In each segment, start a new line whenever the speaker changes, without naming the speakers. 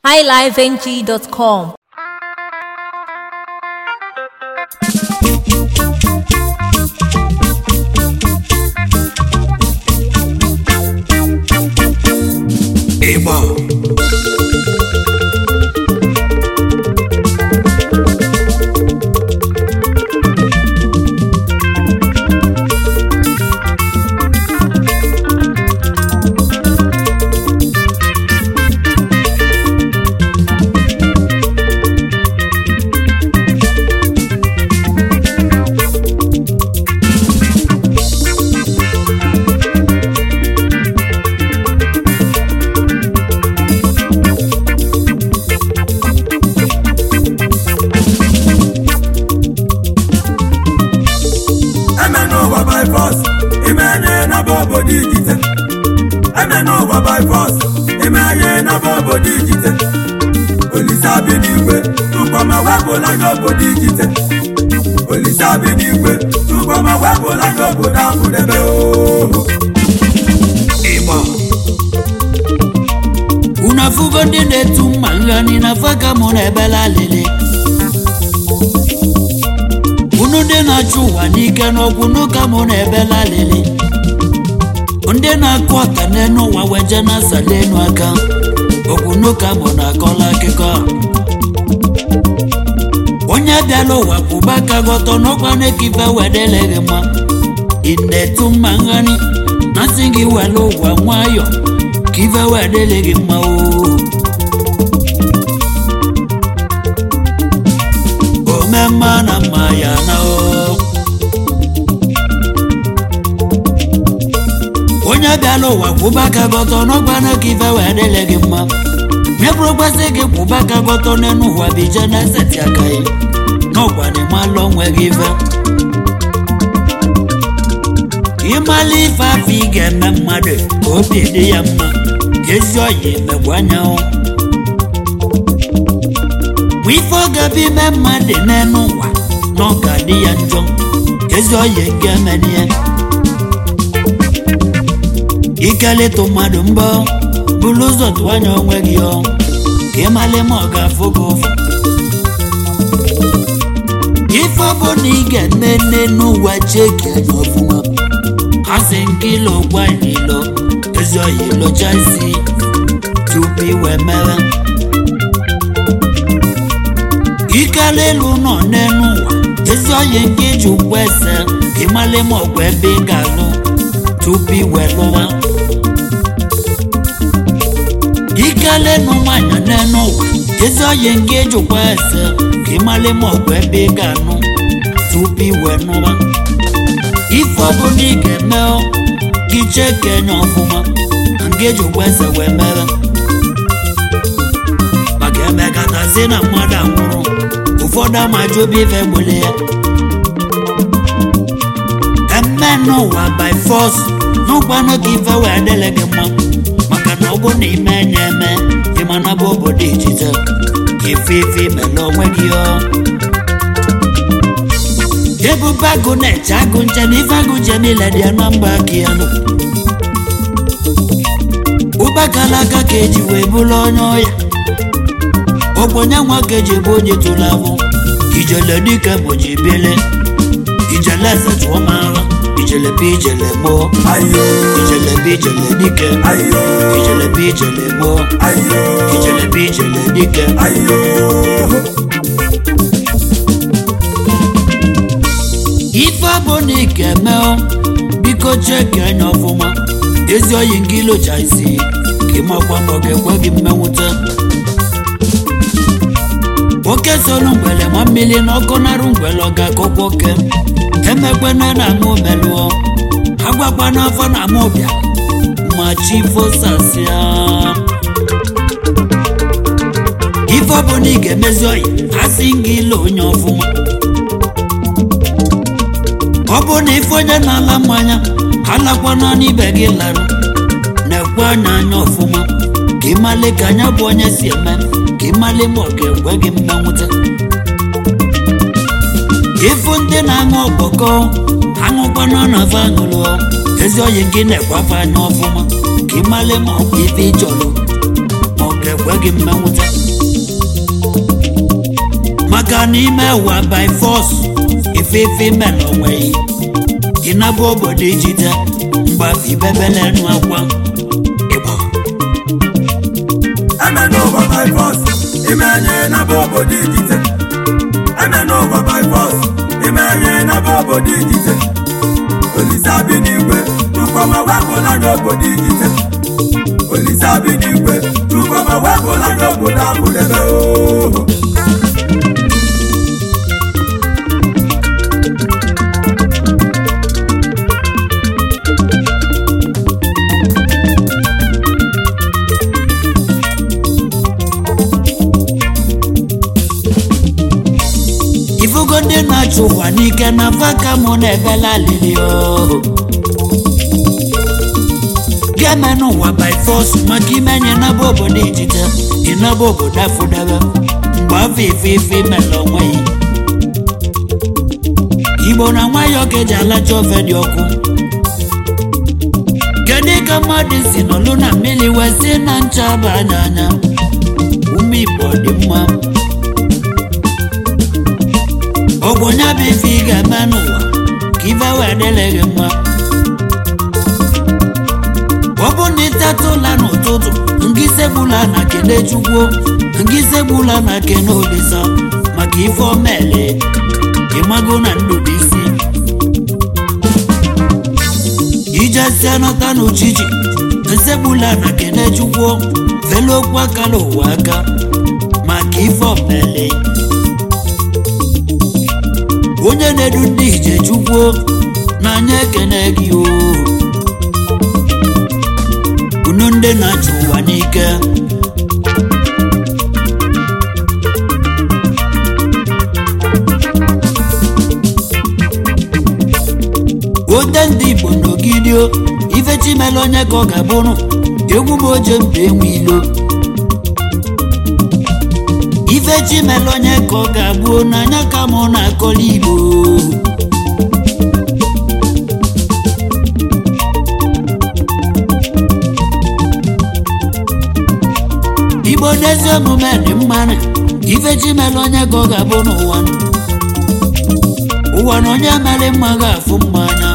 highlifeng.com.
Igbo
eme n'ụwa by force ime nye na bụ obodo ijite eme n'ụwa by force ime nye na bụ obodo ijite olise abi n'igwe tụkpọma wepụla nye obodo ijite olise abi n'igwe tụkpọma wepụla nye obodo ahụdebe ooo
Igbo
unu afụgo ndị na-etu mma nghani na faka mụ na ebela alili unu ndị na-achụ ụwa n'ike n'okwu n'ụka mụ na ebela alili ndị na-akụ ọka n'enu ụwa weje na asala enu aka okwu n'ụka mụ na-akọla akụkọ onye bịala ụwa kwụba aka gọtọ n'ọkwa na-ekife wedeleghị mma ị na-etu mma nghani na sị gị were ụwa nwayọ ka ife wedeleghị mma oo ome mma na mma ya na o onye bịala ụwa kwụba aka gọtọ n'ọgwa na ka ife wee dịle gị mma nyebụrụkwasị gị kwụba aka gọtọ n'elu ụwa bije na eseti aka ya n'ọgwa na ịmalụ onwe gị ife ịmala ife afọ ị ga-eme mmadụ ka obi dị ya mma ka ezi ọya emegbu anyanwụ ma ife ọ ga-abụ ime mmadụ n'elu ụwa na ọ ga-adị ya njọ ka ezi ọya ga-emeni ya ikelịta mmadụ mbọ bụrụ ụzọ tụọ anya onwe gị ọ ka ịmalị ma ọ ga-afụ gị ụfụ ife ọ bụ na ị ga-eme nne n'ụwa cheki anya ọfụma ha si nke ilo gwa ilo ezi ọya ilocha isi tupu iwe mere ikele elu nọ n'elu ụwa ezi ọya nke iji ụgwọ ese ka ịmalị ma ọgwụ ebe ị ga-alụ tupu iwe lụwa ikele nụ nwanyị n'elu ụwa ezi ọya nke iji ụgwọ ese ka ịmalị ma ọgwụ ebe ị ga-anụ tupu iwe nụwa ife ọbụla ị ga-eme ọ, gị chee ka enye ọfụma na nke eji ụgwọ ese wee mere maka emekatazi na mmadụ anwụrụ ụfọdụ amaji obi ife gbule ya eme n'ụwa by force n'ụgbanụ ka ife wee dịle gị mma maka na ọ bụ na ime enye eme ịmana bụ obodo ijite ka ife ife imele onwe gị ọ ebube agụ na-eche agụ nche na ife agụ je niile dị ya na mba aka ya nụ ụbakala aka ka eji wee bụrụ onye ọya ogbenye nwa ka eji bụ onye tụrụ abụ ijele dike mụji bele ijele eze tụọ m agha ijele bụ ijele gboo
ayo
ijele bụ ijele dike
ayo
ijele bụ ijele gboo
ayo
ijele bụ ijele dike
ayo
ife bụ na ị ga-eme ọ, biko cheki anya ọfụma ezi oyi nke ilocha isi ka ịmakwa ma ọ ga-ekwe gị mmenwute oke solu ngwele ma mmiri na ọkụ narụ ngwele ọ ga-akọkwa oke emekwena na ama omelụọ agwakwa n'afọ na ama ụbịa ma chi fosasịa ife ọ bụ na ị ga-emezi oyi asị gị ilo onye ọfụma ọ bụ na ife onye na-ala mmanya alakwana n'ibe gị larụ na-ekwe anya anya ọfụma ka ịmalị ka anya bụ onye si eme ka ịmalị ma ọ ga-ekwe gị mmenwute ịfụ ndị na-aṅụ ọkpọkọ aṅụkwana na fa aṅụrụ ezi oyi gị na-ekwafe anya ọfụma ka ịmalị ma ọ bụ ife ịchọrọ ma ọ ga ekwe gị mmenwụta maka na ime ụwa by force ife ife ime na onweghị ịnabụ obodo ijide mgbafe ibebele enu akwa ịgba
eme n'ụwa by force ime enye n'ebe obodo ijite eme n'ụwa by force ime enye n'ebe obodo ijite olise abi n'igwe tukwama wepụla n'obodo ijite olise abi n'igwe tukwama wepụla n'obodo abụdebe ooo
ifugo ndị na-achụ ụwa n'ike na vaka mụ na-ebela alili ooo ga-eme n'ụwa by force maka imenye naba obodo ijite ịnaba obodo afụdebe mgbe afọ ife ife imela onwe ya igbo na nwayọọ ka eji alacha ofe dị ọkụ kedu ka mmadụ si nọlụ na mmiri wee si na ncha bụ anya anya ume igbo dị mma ogbonya bụ ife ị ga-eme n'ụwa ka ife wee dịrị gị mma ọ bụ na ịtata ụla n'ụtụtụ nke isegbula na kene chukwu nke isegbula na kene olisa maka ife omele ịmago na ndụ bụ isi ijesie nọta n'uchichi nsegbula na kene chukwu felu okwu aka n'ụwa aka maka ife omele onye na-edu ndị ije chukwu n'anya ekene gị o unu ndị na-achụ ụwa n'ike ote ndị igbo n'ogidio ife chimela onye ka ọ ga-abụrụ egwu m oje mba enwe ilo ife chimela onye ka ọ ga-abụ n'anya ka mụ na-akọli igbo igbo n'ezi omume dị mmanụ ife chimela onye ka ọ ga-abụ n'ụwa ụwa na onye mere mma ga-afụ mmanya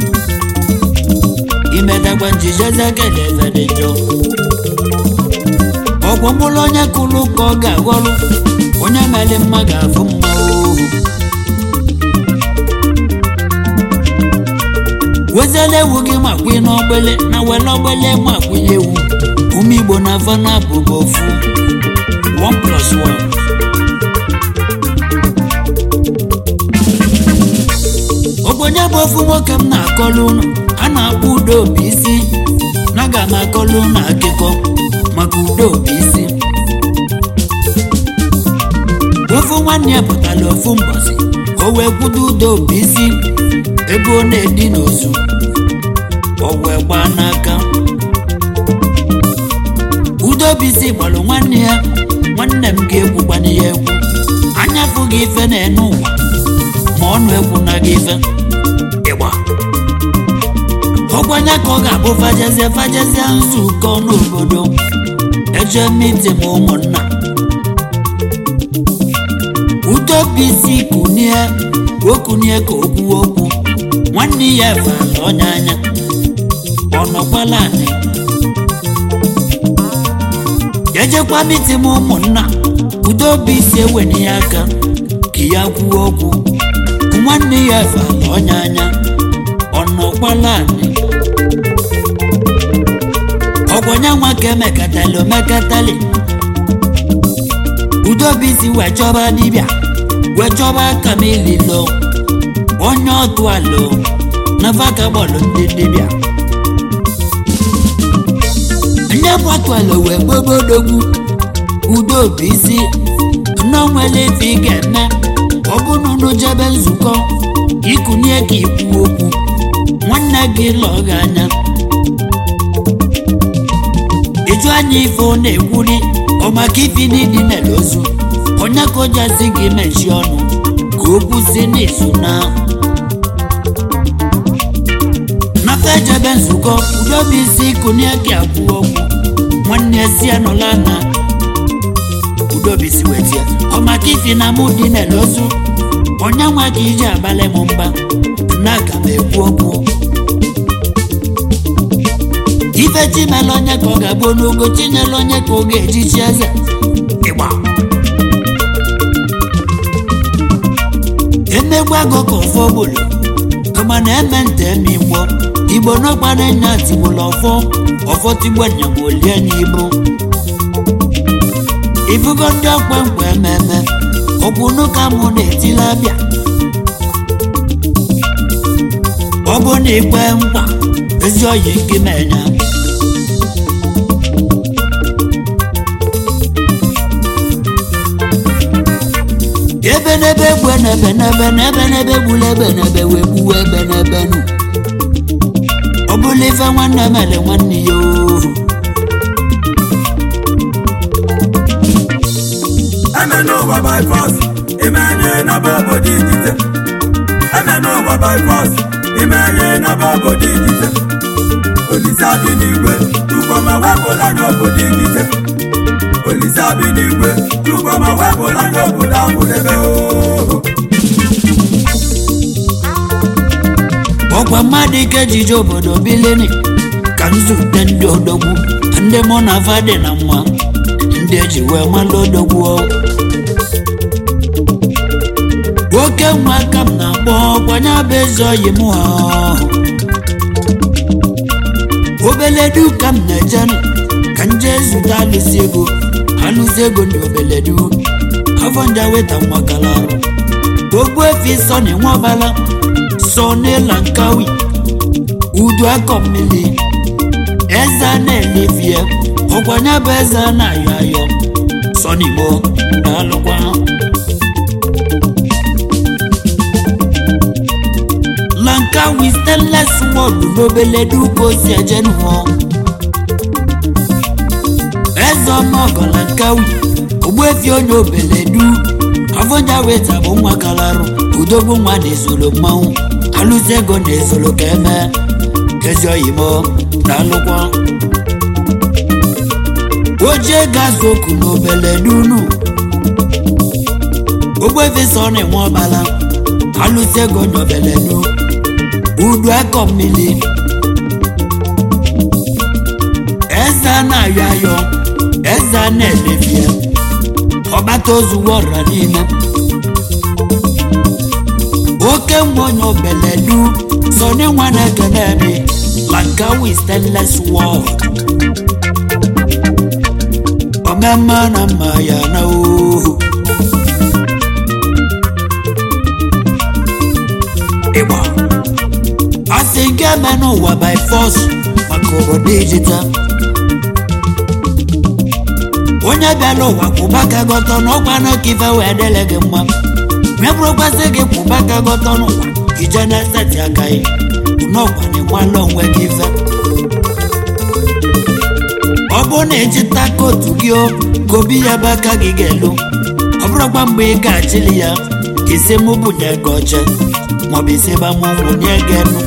imedagba njijezi ekele eze dị njọ ọgwụ mkpụrụ onye kụrụ ka ọ ga-aghọrụ onye mere mma ga-afụ mma ohu weziela ewu gị ma kwụ n'ogbele na wele ogbele ma kwụnye ewu ume igbo na afọ na-abụghị ofu 1 plus 1 ogbenye bụ ofu nwoke m na-akọlụ unu a na-akpọ udo obi isi na aga m akọlụ unu akụkọ maka udo obi isi ofu nwanne ya pụtara ofu mbọsị ka o wee kwudo udo obi isi ebe ọ na-edi n'ozu o wee gbaa n'aka udo obi isi gbalụ nwanne ya nwanne m ga-ekwukwana ya ekwu anya fụghị ife na-ene ụwa ma ọnụ ekwu na gị ife ịgba ọgbanya ka ọ ga-abụ fajezie fajezie nzukọ n'obodo eje miti ma ụmụnna udobisi kunie okunie ka okwu okwu nwanne ya fala ọnya anya ọnọkwala anị ejekwa miti ma ụmụnna udobisi ewenye ya aka ka ya kwuo okwu nwanne ya fala ọnya anya ọnọkwala anị ọgbọnya nwa ka emekatali omekatali udobisi wee chọba dibịa wee chọba aka m ililo onye ọtụ alụ na vaka bọọlụ ndị dibịa nye bụ atụ alụ wee gbobodogwu udobisi nnọnwele ife ị ga-eme ọ bụrụ na jebe nzukọ ikunie ka ikwu okwu nwanne gị lụọ gị anya ịjụ anya ife ọ na-ekwuri ọ maka ifi n'ịdị nele ozu onye ka ojasi gị mechie ọnụ ka okwu si n'izu na nafe ejebe nzukọ udobi isi kunie ka akwụ okwu nwanne si anọla na obi si wetie ọmaka ifi na mụ dị na-elozu onye nwa ka iji abalị m mba na aga m ekwu okwu ife chimela onye ka ọ ga-agbu n'ogo chinyela onye ka ọ ga-ejichi eze ịgba emegbu agụ ka ọfọ gbolo kama na eme nte eme igbo igbo n'ọkpara nya tigbolo ọfọ ọfọ tigbo nyagbolie n'ibu ifugo ndị ọkwe nkwe ememe ọkwụnụ ka mụ na-etili abịa ọ bụ na ikpe nkwa ezi oyi gị menya ebe n'ebe egbe n'ebe n'ebe n'ebe n'ebe gbula ebe n'ebe wee gbuwe ebe n'ebe nu ọ bụla ife nwanne mele nwanne ya ooo
eme n'ụwa by force imenye n'aba obodo ijite eme n'ụwa by force imenye n'aba obodo ijite olise abi n'igwe tukwama wepụla n'obodo ijite olise abi n'igwe tukwama wepụla n'obodo ahụdebe ooo
ọkwa mmadụ ike jije obodo bilini ka nzute ndị odogwu ndị mụ na afa dị na mma ndị eji wee malụ odogwu oke nwa aka m na-akpọ ọkwanye bụ eze oyi m ha obeledu ka m na-eje ka m jee zute alụsị ego alụsị ego ndị obeledu afọ nja weta nwakala arụ ogbu efi sọ na nwabala sọ n'ịla nkawi udu akọ mmiri eze a na-elefie ọkwanye bụ eze a na-ayọ ayọ sọ n'igbo na-alụkwa lankawi stainless wọlụ n'obele duka osi eje nụọ eze ọnụọgọ lankawi ogbuefi onye obeledu afọnja weta bụ nwa kalarụ udogbu nwa na-ezolo mmanwụ alụzi ego na-ezolo ka eme ezi oyimo na alụkwọ oje gazoku na obeledu ogbefi sọ na-enwe ọbala alụzi ego na obeledu udu akọ mmiri eze a na-ayọ ayọ eze a na-elefie ọgbata ozu wọra niile oke nwa onye obeledu sọni nwa na-ekene emi lankawi stainless world omemma na mma ya na ohu ịgba asị nke eme n'ụwa by force maka obodo ijita onye bịala ụwa kwụba ka gọtọ n'ọkwa na ka ife wee dele gị mma mebụrụkwasị gị kwụba ka gọtọ n'ụwa ije na-eseti aka gị n'ọkwa na ịnwala onwe gị ife ọ bụrụ na ejita kootu gị o ka obi ya bụ aka gị ga-elu ọ bụrụkwa mgbe ị ga-achịli ya isi mụ bunye gị oche maọbụ isi ba mụ nwunye gị enu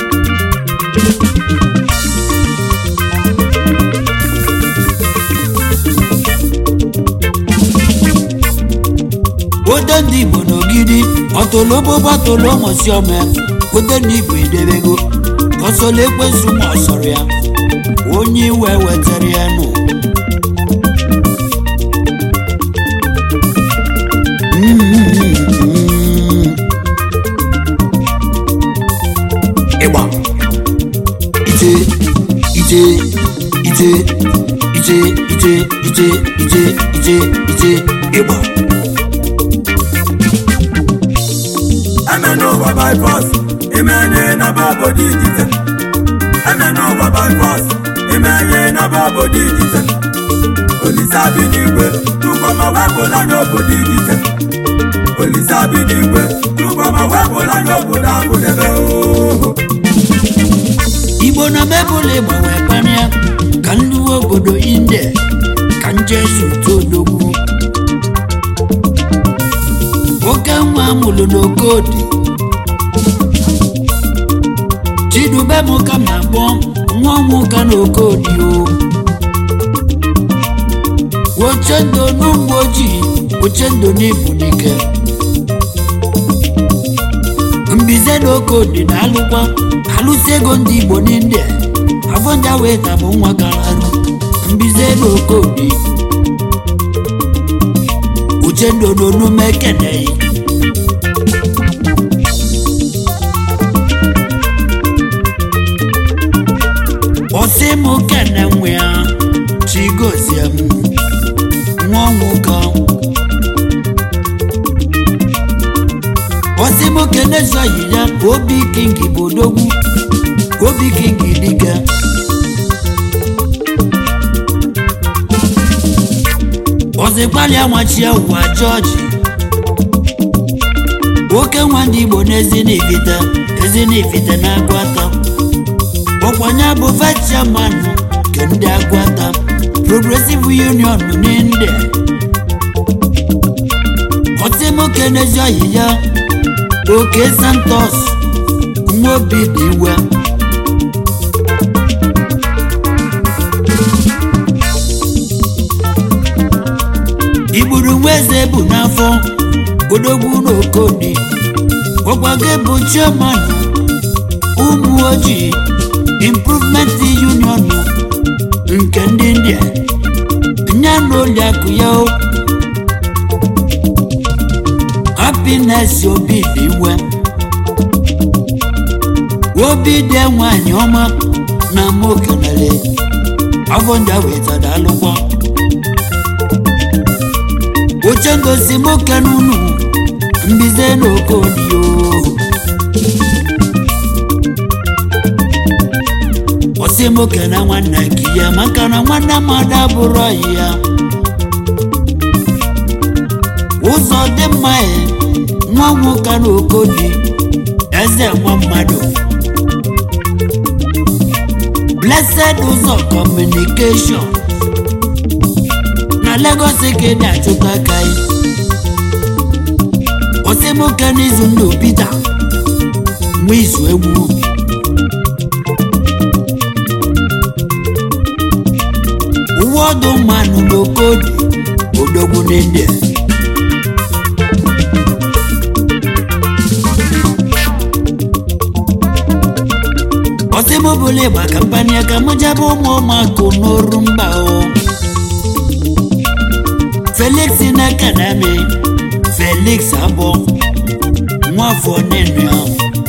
odo ndị igbo n'ogidi ọtolobobo atolo ụmụsi ọma odo ndị igbo edebego ọsọla ekwesu ma ọ sọrọ ya onye iwe wetara ya nụ ịgba ije ije ije ije ije ije ije ije ije ịgba
eme n'ụwa by force imenye n'aba obodo ijite eme n'ụwa by force imenye n'aba obodo ijite olise abi n'igwe tụkwama wepụla n'obodo ijite olise abi n'igwe tụkwama wepụla n'obodo ahụdebe ooo
igbo na mebụl ịgbanwe kpania ka ndị uwe obodo india ka njesu todogwu oke nwa amụlụ n'okodi chidubem ka m na-akpọ nwa nwoke n'okodi o ochendo n'ụmụ ojii ochendo n'ibu n'ike mbize na okodi na alụkwa alụsi ego ndị igbo n'india avọnja wee tabụ nwa gara arụ mbize na okodi uchendo n'onume ekeneghị ọsị m kene nwe ya chigozie m nwa nwoke ọsị m kene zọyi ya obi king bụ odogwu obi king dike ọsị gbalịa nwachie ụwa jọji oke nwa ndị igbo n'ezi n'ifite ezi n'ifite na-agụ atọ ọkwanye bụ vice chairman nke ndị agwata progressive union n'india ọtịmoke n'ezi ọyị ya oke santos nwa obi dị iwe igburu nwa eze bụ n'afọ odogwu n'okodi ọgwago bụ chairman ụmụ ojii improvement union nke ndị india nya na oliakụ ya o happiness obi dị iwe obi dị nwanyị ọma na ama okenele avọnja wetara alụkwọ oche ngosi moke n'unu mbize na okodio ọsị moke na nwanne nke ya maka na nwanne mmadụ abụrụ ọyị ya ụzọ dị mma ya nwa nwoke na okodi eze nwa mmadụ blessed ụzọ communication na Lagos ka ị na-achụta aka ya ọsị moke n'izu ndụ Peter nwa izu egwu uwe ọdụ mmanụ n'okodi odogwu n'india ọsịmụbụla ịgba kampani ka mụ jebe ụmụ ụmụakụ n'oru mba o felix na-ekenemi felix abọ nwafọ nenu ya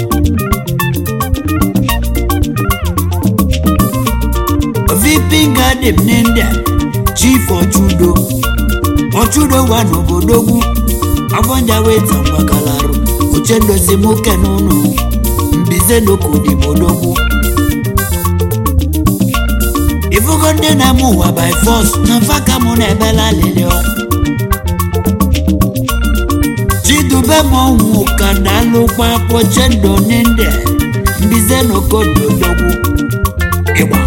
vp garden n'india chief ọchụdo ọchụdo wa n'obodogwu agbọnja weta mgbakalarụ uchendozi moke n'ụlọ mbize n'okodibodogwu ifugo ndị na-eme ụwa by force na mfaka mụ na-ebela lilio chidube ma ọnwụ ka na-alụkwa pochendo n'india mbize n'okododogwu ịgba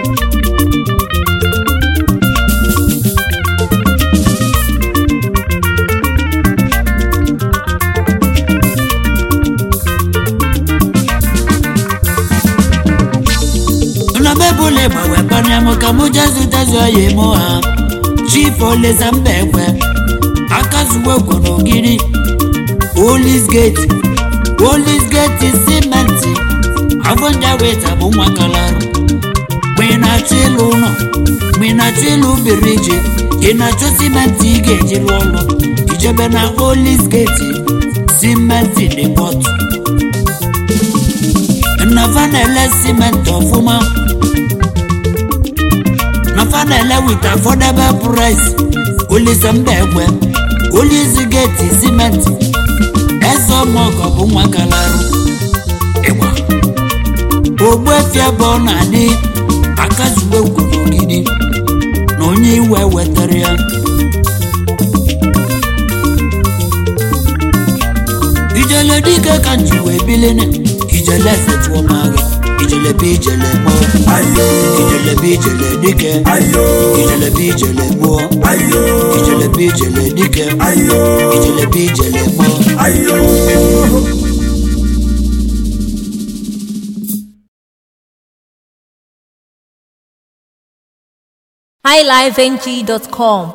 nọbebụla gbanwe kpanyam ka mụ jezutezi oyi mụ ha chief oleza mba ekwe akazuwe gwo n'ogiri olis gate olis gate simenti avọnja weta bụ nwa kalarụ mgbe ị na-achọ ịlụ ụlọ mgbe ị na-achọ ịlụ biriji ị na-achọ simenti ị ga-eji lụọ ụlọ ijebe na olis gate simenti dị pọtụ nafa na-ele simenti ọfụma nafa na-ele with affordable price olise mba ekwe olisi geti simenti eze ọmọgọ bụ nwa galarụ ịgba ogbuefi ebe ọ na-adị akazuwe kwurugidi na onye iwe wetara ya ijele dike ka nji wee bilini ijele efetuo m agha ijele bụ ijele mụọ
ayo
ijele bụ ijele dike
ayo
ijele bụ ijele mụọ
ayo
ijele bụ ijele dike
ayo
ijele bụ ijele mụọ
ayo
highlifeng.com